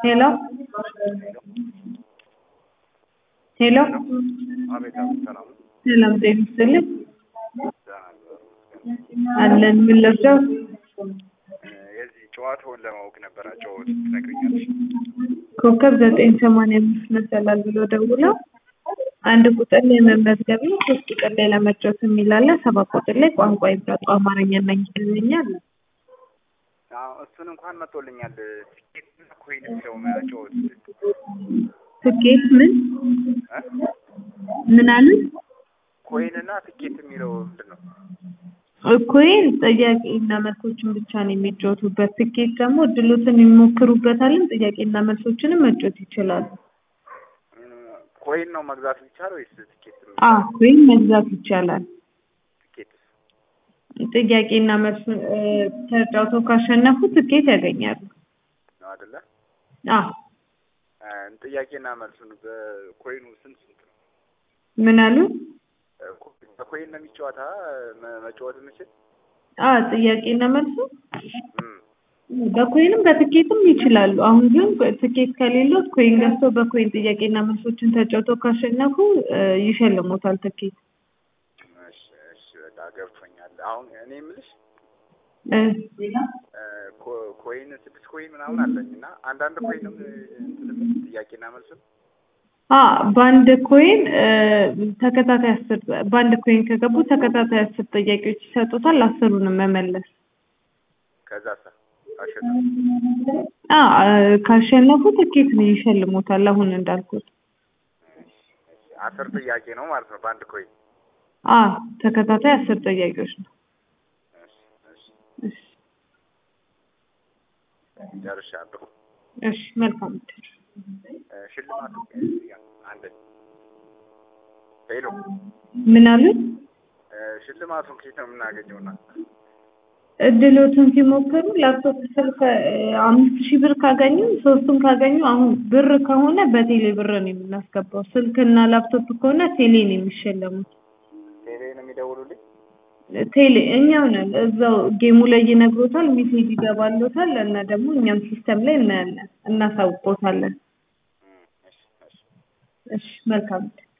ሄሎ ሄሎ አቤት አቤት፣ ሰላም ነው? ሰላም ጤና ይስጥልኝ ደህና ነበር። አለን ምን ልርዳው የዚህ ጨዋታውን ለማወቅ ነበር። አጨዋወት ትነግሪኛለሽ? ኮከብ ዘጠኝ ሰማንያ አምስት መሰላል ብሎ ደውለው አንድ ቁጥር ላይ መመዝገብ ነው ሶስት ቁጥር ላይ ለመጫወት የሚል አለ ሰባት ቁጥር ላይ ቋንቋ ይምረጡ አማርኛና እንግሊዝኛ አለ አዎ፣ እሱን እንኳን መጥቶልኛል። ትኬት እና ኮይን የሚለው መጫወት ትኬት ምን እ? ምን አሉ ኮይን እና ትኬት የሚለው ምንድን ነው? ኮይን ጥያቄና መልሶችን ብቻ ነው የሚጫወቱበት ትኬት ደግሞ እድሎትን ይሞክሩበታልን ጥያቄና መልሶችንም መጫወት ይችላሉ እም፣ ኮይን ነው መግዛት የሚቻለው ወይስ ትኬት? አ ኮይን መግዛት ይቻላል ትኬት ጥያቄና መልስ እ፣ ተጫውተው ካሸነፉ ትኬት ያገኛሉ ነው አይደለ? አ እ፣ ጥያቄና መልሱን በኮይኑ ስንት ስንት ነው? ምን አሉ እ፣ ኮ- በኮይን ነው የሚጫወታ መ- መጫወት የምችል? አ ጥያቄና መልሱ እም፣ በኮይንም በትኬትም ይችላሉ አሁን ግን ትኬት ከሌሎት ኮይን ገዝተው በኮይን ጥያቄና መልሶችን ተጫውተው ካሸነፉ እ፣ ይሸልሙታል ትኬት እሺ እሺ፣ በቃ ገብቶኛል። አሁን እኔ የምልሽ እ፣ እ፣ ኮ- ኮይን ስድስት ኮይን ምናምን አለኝ እና አንዳንድ ኮይንም እንትን የምል ጥያቄና መልሱን አ በአንድ ኮይን እ፣ ተከታታይ አስር በአንድ ኮይን ከገቡ ተከታታይ አስር ጥያቄዎች ይሰጡታል አስሩንም መመለስ ከዛ ሳ አሸነፍ አ ካሸነፉ ትኬት ነው ይሸልሙታል አሁን እንዳልኩት አስር ጥያቄ ነው ማለት ነው በአንድ ኮይን። አ ተከታታይ አስር ጥያቄዎች ነው እሺ እሺ እሺ ጨርሻለሁ። እሺ መልካም እድል እ፣ ሽልማቱ ያ፣ አንድ ሄሎ ምን አሉ እ፣ ሽልማቱን ከየት ነው የምናገኘውና? እድሎትን ሲሞክሩ ላፕቶፕ ስልክ እ፣ አምስት ሺህ ብር ካገኙ ሶስቱን ካገኙ አሁን ብር ከሆነ በቴሌ ብር ነው የምናስገባው ስልክና ላፕቶፕ ከሆነ ቴሌ ነው የሚሸለሙት ቴሌ ነው የሚደውሉልኝ? ቴሌ እኛው ነን እዛው ጌሙ ላይ ይነግሮታል ሜሴጅ ይገባሎታል እና ደግሞ እኛም ሲስተም ላይ እናያለን እናሳውቆታለን እም፣ እሺ እሺ እሺ መልካም እድል